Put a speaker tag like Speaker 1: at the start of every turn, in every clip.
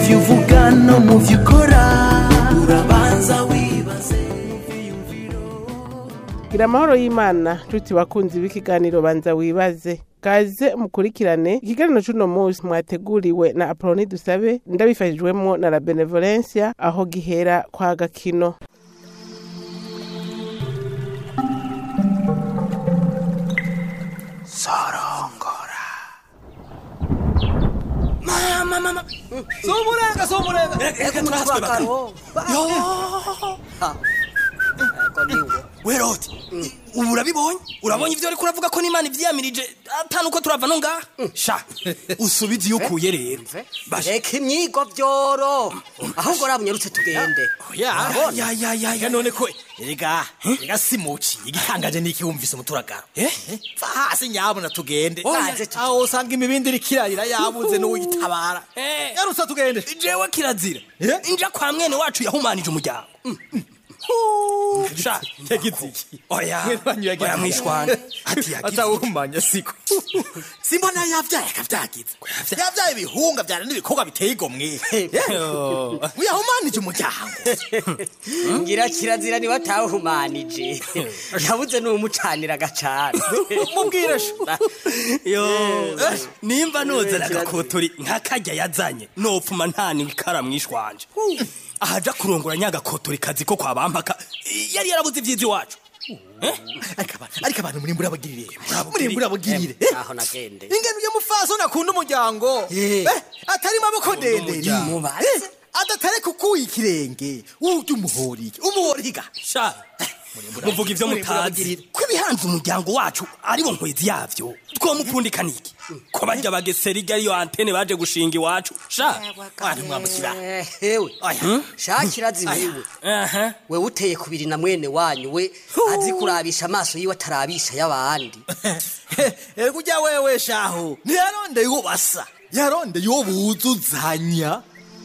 Speaker 1: byo uvuga no mu byo ukora urabanza wibaze
Speaker 2: gira amahoro y'imana nshuti bakunzi b'ikiganiro banza wibaze kaze mukurikirane ikiganiro c'uno munsi mwateguriwe na apoloni dusabe ndabifashijwemo na la benevolencia aho gihera kwa gakino
Speaker 3: mama mama somurenga somurenga reka turahaswe bakuru weroti ubu urabibonye urabonye ivyo ariko uravuga ko n'imana ivyiyamirije atanu uko turava no ngaha sha usubize iyo ukuye rero basha
Speaker 4: reka imyigo vyoro ahubwo rabunyarutse tugende
Speaker 3: ya ya ya ya ya none ko erega erega simuci igitangaje niki wumvise umuturagaro eh va hasi nyabona tugende
Speaker 4: Naze tu-
Speaker 3: aho usanga imibindi iri kirarira yabuze n'uwitabara yarusa tugende jewe kirazira inja kwa mwene wacu yahumanije umuryango sha yagize iki oya oya mwishwana ati yagize
Speaker 5: atawumanya siko
Speaker 3: simbona yavyaye akavyagize yavyaye ibihunga vyara n'ibikorwa biteye igomwe uyahumanije umuryango
Speaker 4: ngira kirazira niba atawuhumanije yabuze n'umucanira agacana
Speaker 3: mubwire sho yo eh, nimba nozana agakotori nkakarya yazanye nopfuma nta nikara mwishwanje ahaja kurongora nyagakotori kazi ko kwa bampaka yari yarabuze ivyiza iwacu Eh? ariko aba- ariko abantu muri murabagirire muri murabagirire
Speaker 4: aho nagende
Speaker 3: ingene uyo mufaso nakunda umuryango
Speaker 4: Eh.
Speaker 3: Eh, atari maboko ndenderi
Speaker 4: Mubaze.
Speaker 3: Eh, adatareka ukuye ikirenge urya umuhorike umuhoriga sha muvuga ivyo mutazi ko ibihanze umuryango wacu aribo nkwezi yavyo twomupfundika niki ko barya bagesera irya ariyo antene baje gushinga iwacu sha ari mwamukira
Speaker 4: Eh, hewe
Speaker 3: Aya.
Speaker 4: shakirazi wewe
Speaker 3: aha
Speaker 4: wewe uteye kubiri na mwene wanyu we azi kurabisha amaso yiwe atarabisha y'abandi
Speaker 3: ego ujya wewe shaho ntiyarondeye uwo basa yarondeye uwo buzuzanya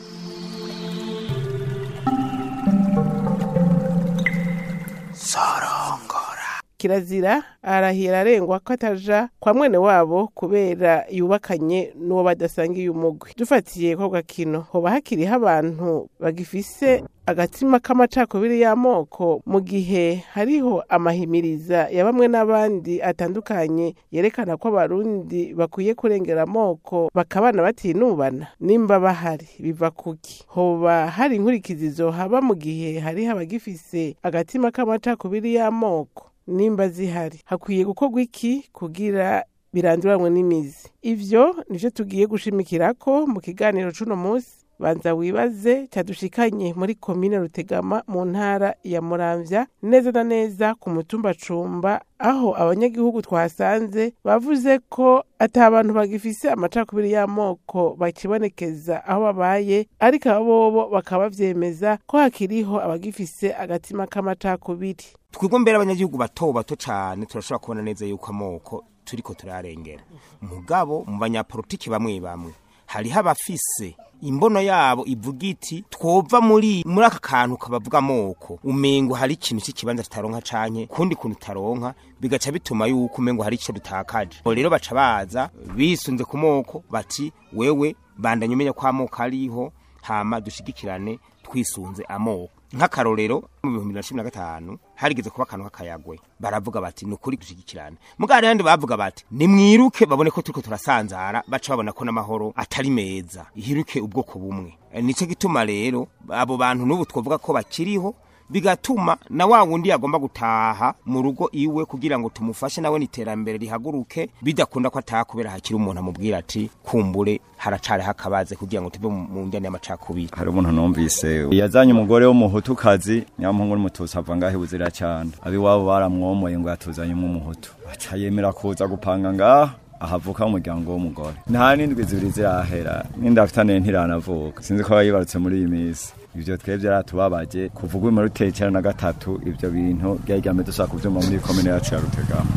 Speaker 2: kirazira arahira arengwa ko ataja kwa mwene wabo kubera yubakanye n'uwo badasangiye umugwi dufatiye ko gakino hoba hakiriho abantu bagifise agatima k'amacakubiri y'amoko mu gihe hariho amahimiriza ya bamwe n'abandi atandukanye yerekana ko abarundi bakwiye kurengera amoko bakabana batinubana nimba bahari biva kuki hoba hari inkurikizi zohaba mu gihe hariho abagifise agatima k'amacakubiri y'amoko nimba zihari hakwiye gukorwa iki kugira biranduranwe n'imizi ivyo nivyo tugiye gushimikirako mu kiganiro c'uno munsi banza wibaze cyadushikanye muri komine rutegama mu ntara ya muramvya neza na neza ku mutumba cumba aho abanyagihugu twasanze bavuze ko ata abantu bagifise amacakubiri y'amoko bakibonekeza aho babaye ariko abo bobo bakaba bavyemeza ko hakiriho abagifise agatima k'amacakubiri
Speaker 6: twebwe mbere abanyagihugu bato bato cyane turashobora kubona neza yuko amoko turiko turarengera mugabo mu banyapolitiki bamwe bamwe hariho abafise imbono yabo ivuga iti twova muri muri aka kantu kabavuga amoko umengo hari ikintu cy'ikibanza tutaronka canke kundi kuntu utaronka bigaca bituma yuko umengo hari ico dutakaje Abo rero baca baza bisunze ku moko bati wewe bandanye umenya ko amoko ariho hama dushigikirane twisunze amoko nk'akarorero mu bihumbi bibiri na cumi na gatanu harigeze kuba akantu k'akayagwe baravuga bati ni ukuri gushigikirana mugabo handi bavuga bati nimwiruke babone ko turiko turasanzara baca babona ko n'amahoro atari meza ihiruke ubwoko bumwe E, nico gituma rero abo bantu n'ubu twavuga ko bakiriho bigatuma na wa wundi yagomba gutaha mu rugo iwe kugira ngo tumufashe nawe n'iterambere rihaguruke bidakunda ko ataha kubera hakiri umuntu amubwira ati kumbure haracariho akabaze kugira ngo tuve mu mu njyana y'amacakubiri
Speaker 5: hari umuntu numvise yazanye umugore w'umuhutukazi nyamuhungu n'umututsi ava ngaho ibuzira cyane abiwabo baramwomoye ngo yatuzanyemo umuhutu aca yemera kuza gupanga ngaha ahavuka umuryango w'umugore nta n'indwi zibiri zirahera n'inda afitane ntiranavuka sinzi ko yibarutse muri iyi minsi ivyo twebwe byaratubabaje kuva ubwo muri ruteye icyenda na gatatu ivyo bintu byari ryame dushaka kuvyumva muri komine yacu ya rutegama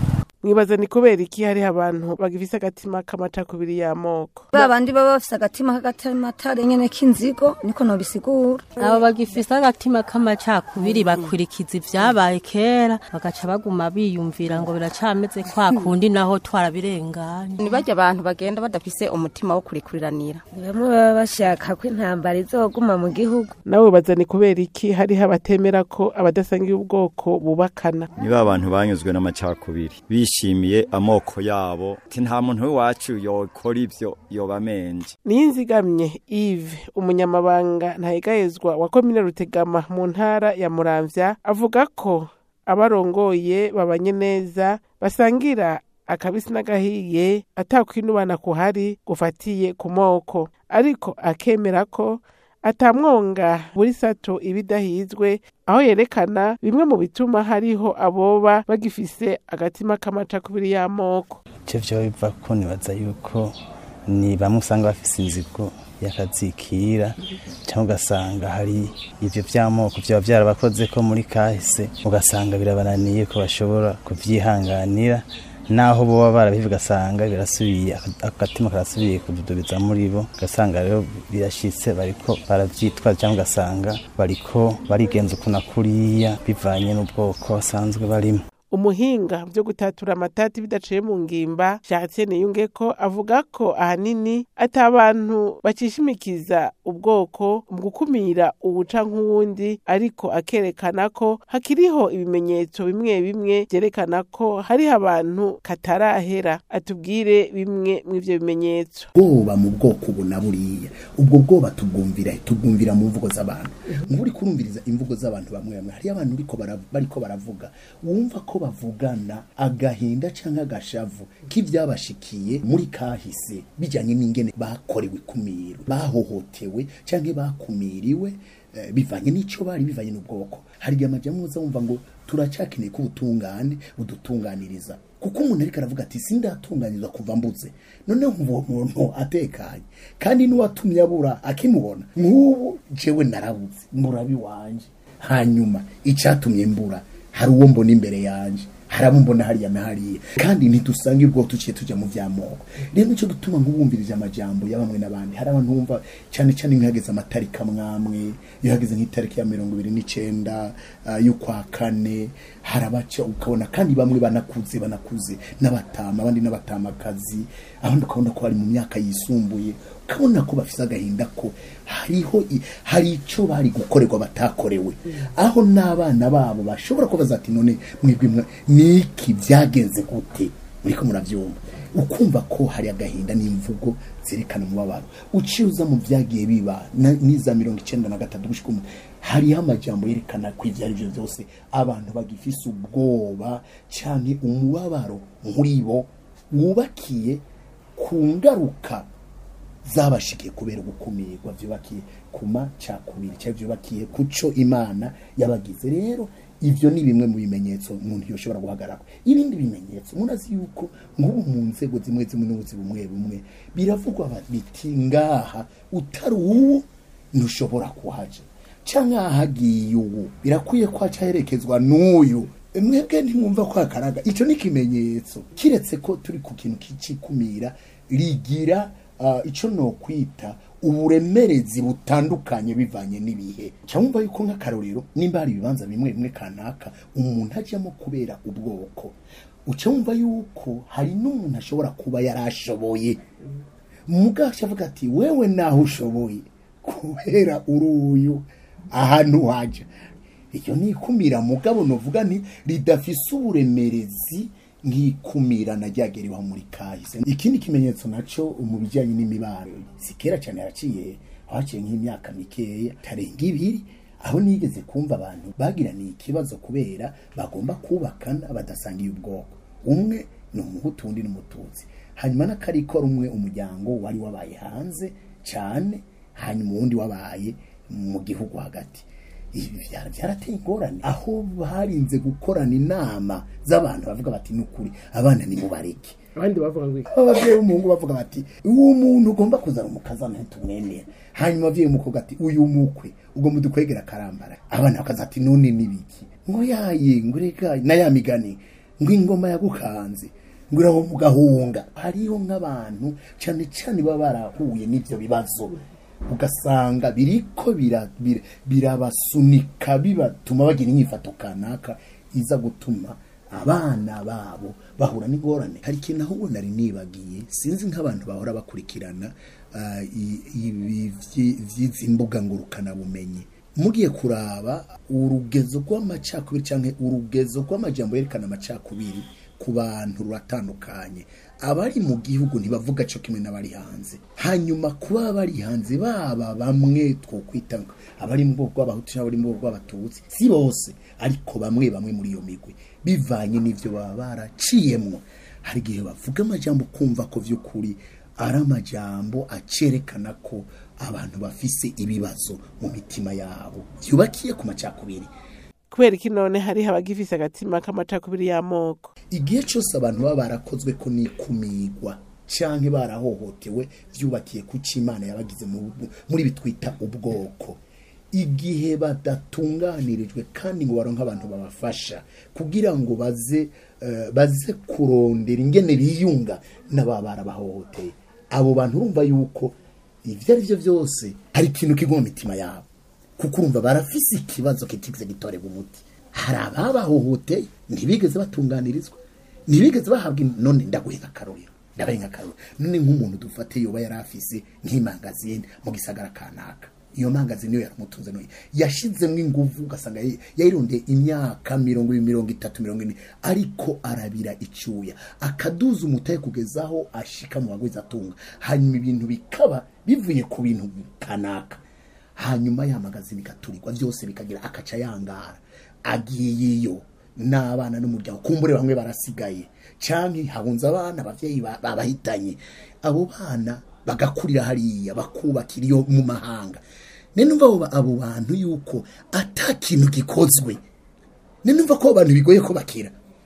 Speaker 2: mwibaza ni kubera iki hariho abantu bagifise agatima k'amacakubiri y'amoko
Speaker 7: ba bandi baba bafise agatima k'agatamatare nyene k'inzigo niko nobisigura
Speaker 8: abo bagifise agatima k'amacakubiri bakurikiza ivyabaye kera bagaca baguma biyumvira ngo biracameze kwa kundi naho twarabirenganye
Speaker 9: ni barya abantu bagenda badafise umutima wo kurikuriranira
Speaker 10: bamwe baba bashaka ko intambara izoguma mu gihugu
Speaker 2: nawe baza ni kubera iki hariho abatemera ko abadasangiye ubwoko bubakana
Speaker 5: niba abantu banyuzwe n'amacakubiri bishimiye amoko yabo ati nta muntu w'iwacu yokora ivyo yobamenje
Speaker 2: niyinzigamye Yves umunyamabanga ntahegahezwa wa komine rutegama mu ntara ya muramvya avuga ko abarongoye babanye neza basangira akabisi n'agahiye atakwinubana kuhari gufatiye ku moko ariko akemera ko atamwonga buri sato ibidahizwe aho yerekana bimwe mu bituma hariho aboba bagifise agatima k'amacakubiri y'amoko
Speaker 11: ivyo vyoba biva ko nibaza yuko ni bamwe usanga bafise inzigo yakazikira cyangwa ugasanga hari ivyo vy'amoko vyoba vyarabakoze ko muri kahise ugasanga birabananiye ko bashobora kuvyihanganira naho boba barabivuga ugasanga birasubiye agatima karasubiye kududubiza muri bo ugasanga rero birashitse bariko baravyitwaza cyangwa ugasanga bariko barigenza ukuntu kuriya bivanye n'ubwoko basanzwe barimo
Speaker 2: umuhinga byo gutatura amatati bidaciye mu ngimba Jacques Niyunge ko avuga ko ahanini ati abantu bakishimikiza ubwoko mu gukumira ubuca nk'uwundi ariko akerekana ko hakiriho ibimenyetso bimwe bimwe byerekana ko hariho abantu katarahera atubwire bimwe mu ivyo bimenyetso
Speaker 12: bwoba mu bwoko ubu na buriya ubwo bwoba tubwumvira tubwumvira mu mvugo z'abantu nk'uri kurumviriza imvugo z'abantu bamwe bamwe hariyo abantu uriko bara- bariko baravuga wumva ko bavugana agahinda cyangwa agashavu k'ibyabashikiye muri kahise bijyanye n'ingene bakorewe ikumiro bahohotewe cyangwa bakumiriwe eh, bivanye n'icyo bari bivanye n'ubwoko hari igihe amajyamo uza wumva ngo turacakeneye ko ubutungane budutunganiriza kuko umuntu ariko aravuga ati sindatunganyirizwa kuva mbuze noneho uwo muntu atekanye kandi n'uwatumye abura akimubona nk'ubu jewe narabuze murabi wanje hanyuma icyatumye mbura hari uwo mbona imbere yanjye hari abo mbona hariya na hariya kandi ntidusanga ubwo tuciye tujya mu by'amoko rero nicyo dutuma nk'ubumvirije amajambo ya bamwe n'abandi hari abantu bumva cyane cyane nk'ihageze amatariki amwamwe iyo hageze nk'itariki ya mirongo ibiri n'icyenda ah, y'ukwa kane hari abaca ukabona kandi bamwe banakuze banakuze n'abatama abandi n'abatamakazi abandi ukabona ko bari mu myaka yisumbuye ukabona ko bafise agahinda ko hariho i- hari icyo bari gukorerwa batakorewe aho n'abana babo bashobora kubaza ati none mwebwe mwa- niki byagenze gute muriko murabyumva ukumva ko hari agahinda n'imvugo zerekana umubabaro uciye uza mu byagiye biba na- n'iza mirongo icyenda na gatatu gushika umu hariho amajambo yerekana ko ibyo ari byo byose abantu bagifise ubwoba cyane umubabaro muri bo wubakiye ku ngaruka zabashikiye kubera ugukumirwa vyubakiye ku macakubiri cyangwa vyubakiye ku co imana yabagize rero ivyo ni bimwe mu bimenyetso umuntu yoshobora guhagarako ibindi bimenyetso munazi yuko nk'ubu mu nzego zimwe zimwe n'ubuzi bumwe bumwe biravugwa ba- biti ngaha utari uwo ntushobora kuhaja canke ahagiye ubu birakwiye ko haca herekezwa n'uyu mwebwe ntimwumva ko hakaraga ico ni ikimenyetso kiretse ko turi ku kintu kicikumira rigira uh, ico nokwita uburemerezi butandukanye bivanye n'ibihe cyangwa yuko nk'akarorero nimba hari ibibanza bimwe bimwe kanaka umuntu ajyamo kubera ubwoko uca wumva yuko hari n'umuntu ashobora kuba yarashoboye mugasha avuga ati wewe naho ushoboye kubera uri uyu ahantu haja iryo ni ikumira mugabo novuga nti ridafise uburemerezi nk'ikumira na ryageriweho muri kahise ikindi kimenyetso naco mu bijyanye n'imibano si kera cyane haraciye haciye nk'imyaka mikeya tarenga ibiri aho nigeze kumva abantu bagiraniye ikibazo kubera bagomba kubakana badasangiye ubwoko umwe ni umuhutu undi ni umututsi hanyuma n'akarikora umwe umuryango wari wabaye hanze cyane hanyuma uwundi wabaye mu gihugu hagati ibi byara byarateye ingorane aho barinze gukorana inama z'abantu bavuga bati nukuri abana ni mubareke
Speaker 2: abandi bavuga ngo iki
Speaker 12: ababyeyi b'umuhungu bavuga bati uwo muntu ugomba kuzana umukazana ntitumwemera hanyuma ababyeyi b'umukobwa ati uyu mukwe ugomba udukwegera akarambara abana bakaza ati none nibiki ngo yaye ngo reka na ya migani ngo ingoma yagukanze ngo iraho mu gahunga hariho nk'abantu cyane cyane baba barahuye n'ibyo bibazo ugasanga biriko bira- bira- birabasunika bibatuma bagira inyifato kanaka iza gutuma abana babo bahura n'ingorane hari ikintu ahubwo nari nibagiye sinzi nk'abantu bahora bakurikirana ah, i- ibi vyi- vy'izi mbuga ngurukanabumenyi mugiye kuraba urugezo rw'amacakubiri cyangwa urugezo rw'amajambo yerekana amacakubiri ku bantu ruratandukanye abari mu gihugu ntibavuga cyo kimwe n'abari hanze hanyuma kuba bari hanze baba bamwe twokwita ngo abari mu bwoko bw'abahutu n'abari mu bwoko bw'abatutsi si bose ariko bamwe bamwe muri iyo migwi bivanye n'ivyo baba baraciyemwo hari igihe bavuga amajambo kumva ko vy'ukuri ari amajambo acerekana ko abantu bafise ibibazo mu mitima yabo vyubakiye ku macakubiri
Speaker 2: kubera iki none hariho abagifise agatima k'amacakubiri y'amoko
Speaker 12: igihe cyose abantu baba barakozwe ko nikumirwa canke barahohotewe vyubakiye ku imana yabagize mu- muri bitwita ubwoko igihe badatunganirijwe kandi ngo baronke abantu babafasha kugira ngo baze eh, baze kurondera ingene biyunga n'ababa barabahohoteye abo bantu urumva yuko ivyo ari vyo vyose hari ikintu kigwa mu mitima yabo kuko urumva barafise ikibazo kitigeze gitorerwa umuti hari ababahohoteye ntibigeze batunganirizwa ntibigeze bahabwa in- none ndaguhe nk'akarorero ndabaye nk'akarorero none nk'umuntu dufate yoba yari afise nk'imangazini mu gisagara kanaka iyo mangazini niyo yaramutunze none yashizemwo inguvu ugasanga yayi- yayirondeye imyaka mirongo ibiri mirongo itatu mirongo ine ariko arabira icyuya akaduza umutahe kugezaho ashika mu bagwiza atunga hanyuma ibintu bikaba bivuye ku bintu kanaka hanyuma ya magazini igaturirwa byose bikagira akaca yangara agiye iyo n'abana n'umuryango kumbure bamwe barasigaye canke hahunze abana abavyeyi ba- babahitanye abo bana bagakurira hariya bakubakira iyo mu mahanga nenumva abo ba- abo bantu yuko ata kintu gikozwe nenumva ko abo bantu bigoye ko bakira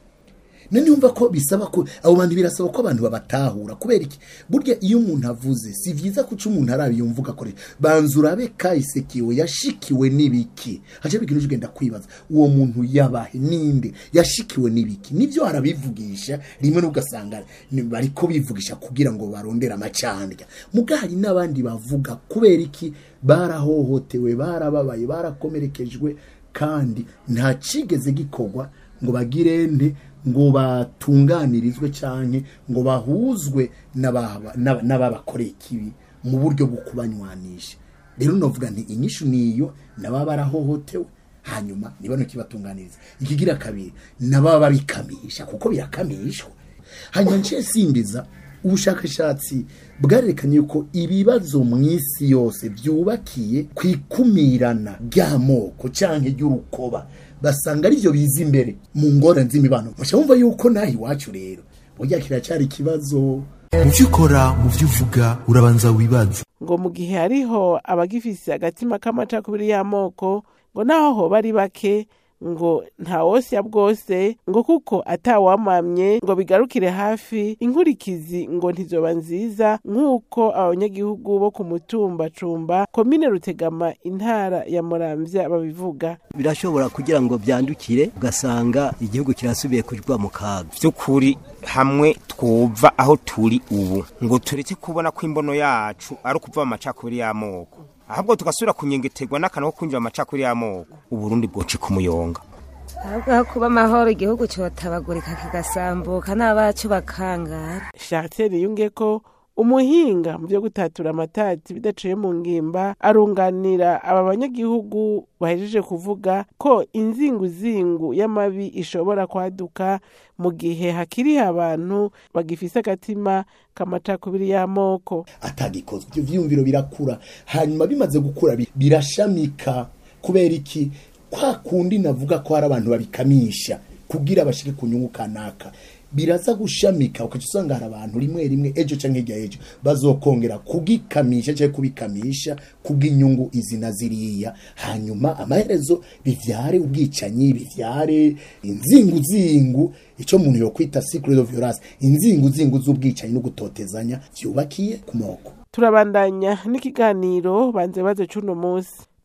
Speaker 12: nenumva ko bisaba ko abo bantu birasaba ko abantu babatahura kubera iki burya iyo umuntu avuze si vyiza kuca umuntu arabiyumvuga kore banza urabe kahise kiwe yashikiwe n'ibiki haje bikintu ugenda kwibaza uwo muntu yabahe ninde yashikiwe n'ibiki nivyo arabivugisha rimwe n'ugasanga ni- bariko bivugisha kugira ngo barondere amacandya muga hari n'abandi bavuga kubera iki barahohotewe barababaye barakomerekejwe kandi nta cigeze gikorwa ngo bagire nte ngo batunganirizwe canke ngo bahuzwe n'ababa- n'aba- n'ababakoreye ikibi mu buryo bwo kubanywanisha rero novuga nti inyishu niyo nababa barahohotewe hanyuma niba kibatunganiriza ikigira kabiri nababa babikamisha kuko birakamishwa hanyuma nciye simbiza ubushakashatsi bwarerekanye yuko ibibazo mu isi yose byubakiye ku ikumirana ry'amoko canke ry'urukoba basanga arivyo biza imbere mu ngorane z'imibano musha wumva yuko naho iwacu rero burya kiracyari ikibazo
Speaker 1: mu byo ukora mu byo uvuga urabanza wibaza
Speaker 2: ngo mu gihe hariho abagifise agatima k'amacakubiri y'amoko ngo naho hoba ari bake ngo nta wosya bwose ngo kuko atawamamye ngo bigarukire hafi inkurikizi ngo ntizoba nziza nk'uko abanyagihugu bo ku mutumba cumba komine rutegama intara ya muramvya babivuga
Speaker 13: birashobora kugira ngo byandukire ugasanga igihugu kirasubiye kujwa mu kaga
Speaker 6: by'ukuri hamwe twumva aho turi ubu ngo tureke kubona ko imbono yacu ari ukuva mu macakubiri y'amoko ahubwo tugasubira kunyengeterwa n'akantu ko kwinjira mu macakubiri y'amoko uburundi bwoci ku muyonga
Speaker 10: ahubwo aho kuba amahoro igihugu cyotabagurika kigasambuka n'abacu bakangara
Speaker 2: Chartier yunge ko umuhinga mu byo gutatura amatati bidaciye mu ngimba arunganira aba banyagihugu bahejeje kuvuga ko inzinguzingu y'amabi ishobora kwaduka mu gihe hakiri abantu bagifise agatima k'amacakubiri y'amoko
Speaker 12: atagikozwe ibyo vyiyumviro birakura hanyuma bimaze gukura bi- birashamika kubera iki kwa kundi navuga ko hari abantu babikamisha kugira bashike ku nyungu kanaka biraza gushamika ukaca usanga hari abantu rimwe rimwe ejo canke hirya y'ejo bazokongera kugikamisha canke kubikamisha kubw'inyungu izi na ziriya hanyuma amaherezo bivyare ubwicanyi bivyare inzinguzingu ico umuntu yokwita secret of violence inzinguzingu z'ubwicanyi no gutotezanya vyubakiye ku moko
Speaker 2: turabandanya n'ikiganiro banze baze cuno munsi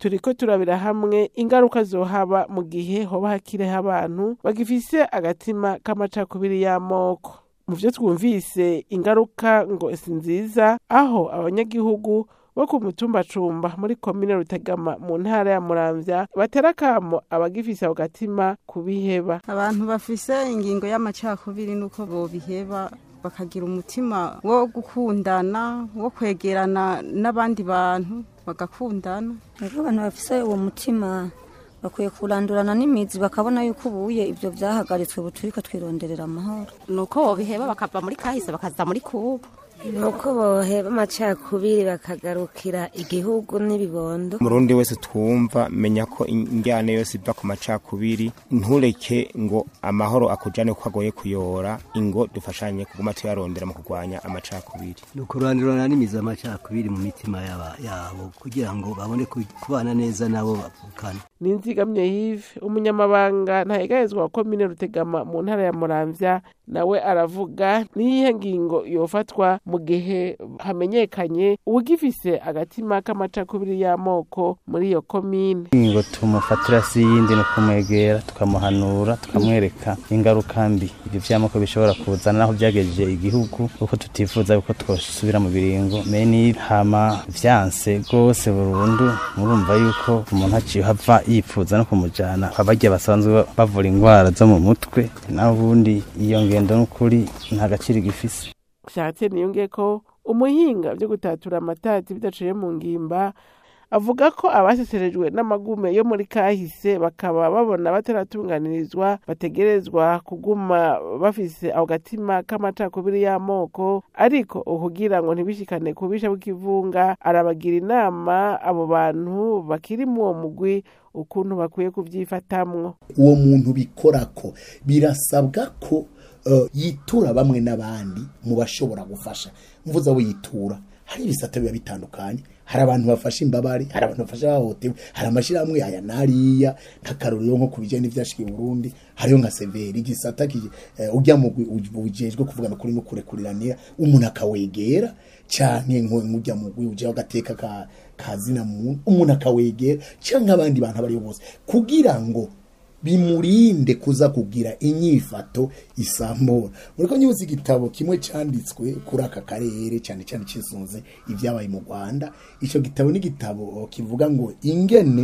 Speaker 2: turiko turabira hamwe ingaruka zohaba mu gihe hoba hakireho abantu bagifise agatima k'amacakubiri y'amoko mu vyo twumvise ingaruka ngo si nziza aho abanyagihugu bo ku mutumbacumba muri komine rutegama mu ntara ya muramvya batera akamo abagifise ako gatima kubiheba
Speaker 14: abantu bafise ingingo y'amacakubiri nuko bobiheba bakagira umutima wo gukundana wo kwegerana n'abandi bantu bagakundana
Speaker 7: rero abantu bafise uwo mutima bakwiye kurandurana n'imizi bakabona yuko ubuye ibyo byahagaritswe buturika twironderera amahoro
Speaker 9: nuko bobiheba bakava muri kahise bakaza muri kubu
Speaker 10: nuko boheba amacakubiri bakagarukira igihugu n'ibibondo
Speaker 6: umurundi wese twumva menya ko injyana yose iva ku macakubiri ntureke ngo amahoro akujane ko agoye kuyora ingo dufashanye kuguma tuyarondera mu kurwanya amacakubiri
Speaker 13: ni ukurandurana n'imizi amacakubiri mu mitima yaba- yabo kugira ngo babone ku- kubana neza nabo bavukana
Speaker 2: ninzigamye yive umunyamabanga ntahegahezwa wa komine rutegama mu ntara ya muramvya nawe aravuga niyihe ngingo yofatwa mu gihe hamenyekanye uwugifise agatima k'amacakubiri y'amoko muri iyo komine
Speaker 11: ngo tumufatira si yindi ni ukumwegera tukamuhanura tukamwereka ingaruka mbi ibyo vy'amoko bishobora kuzana naho byagejeje igihugu kuko tutifuza yuko twosubira mu biringo meni hama vyanse rwose burundu murumva yuko umuntu aciye hava yifuza no kumujana abarya basanzwe bavura indwara zo mu mutwe naho ubundi iyo ngendo n'ukuri nta gaciro igifise
Speaker 2: shatse niyonge ko umuhinga byo gutatura amatati bidaciye mu ngimba avuga ko abaseserejwe n'amagume yo muri kahise bakaba babona bataratunganirizwa bategerezwa kuguma bafise ako gatima k'amacakubiri y'amoko ariko ukugira ngo ntibishikane ku bisha bw'ikivunga arabagira inama abo bantu bakiri mu uwo mugwi ukuntu bakwiye kubyifatamwo
Speaker 12: uwo muntu bikorako birasabwa ko eh, yitura bamwe n'abandi mu bashobora gufasha mvuze abo yitura hari ibisata biba bitandukanye hari abantu bafasha imbabare hari abantu bafasha abahohotewe hari amashyirahamwe aya n'ariya nk'akarorero nko ku bijyanye n'ibyashikiye i burundi hariyo nka severi igisata ki- eh, ujya mu gwi- ujejwe kuvugana kuri no kurekuriranira umuntu akawegera canke nko nk'ujya mu gwi uje agateka ka kazina muntu umuntu akawegera canke abandi bantu abariyo bose kugira ngo bimurinde kuza kugira inyifato isambura muriko nyuzi igitabo kimwe canditswe kuri aka karere cyane cyane cisunze ibyabaye mu Rwanda ico gitabo ni igitabo kivuga ngo ingene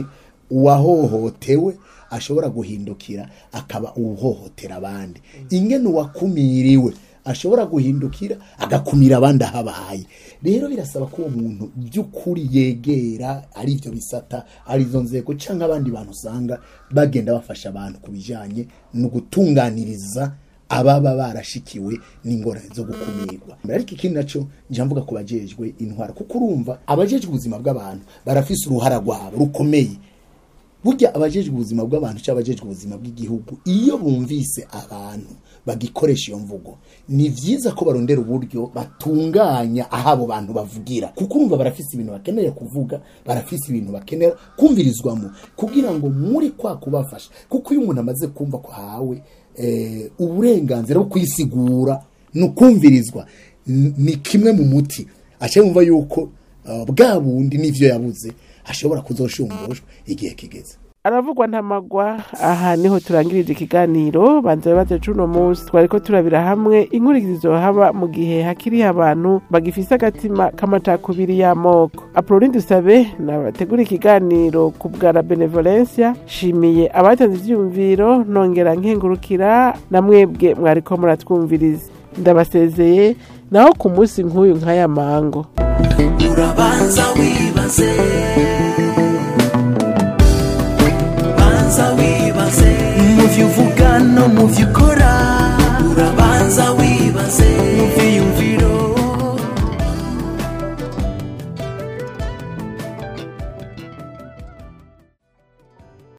Speaker 12: uwahohotewe ashobora guhindukira akaba uwuhohotera abandi ingene uwakumiriwe ashobora guhindukira agakumira abandi ahabaye rero birasaba ko uwo muntu by'ukuri yegera ari ibyo bisata ari izo nzego cyangwa abandi bantu usanga bagenda bafasha abantu ku bijyanye no gutunganiriza ababa barashikiwe n'ingorane zo gukumirwa ariko ikindi nacyo njya mvuga ku bajejwe intwara kuko urumva abajejwe ubuzima bw'abantu barafise uruhara rwabo rukomeye burya abajejwe ubuzima bw'abantu cyangwa abajejwe ubuzima bw'igihugu iyo bumvise abantu bagikoresha iyo mvugo ni byiza ko barondera uburyo batunganya aho abo bantu bavugira kuko urumva barafise ibintu bakeneye kuvuga barafise ibintu bakenera kumvirizwamo kugira ngo muri kwa kubafasha kuko iyo umuntu amaze kumva ko ahawe eh, uburenganzira bwo kwisigura ni ukumvirizwa n- ni kimwe mu muti aca yumva yuko uh, bwa bundi n'ivyo yabuze ashobora kuzoshumbushwa igihe kigeze
Speaker 2: aravugwa ntamagwa aha niho turangirije ikiganiro banza bibaze cuno munsi twariko turabira hamwe inkurikizo haba mu gihe hakiriho abantu bagifise agatima k'amacakubiri y'amoko apoloni dusabe nabategura ikiganiro ku bwa la benevolencia shimiye abatanze ivyumviro nongera nkengurukira na mwebwe mwariko muratwumviriza ndabasezeye naho ku munsi nk'uyu nk'aya mango
Speaker 1: urabanza wibaze banza wibaze mu byo uvuga no mu byo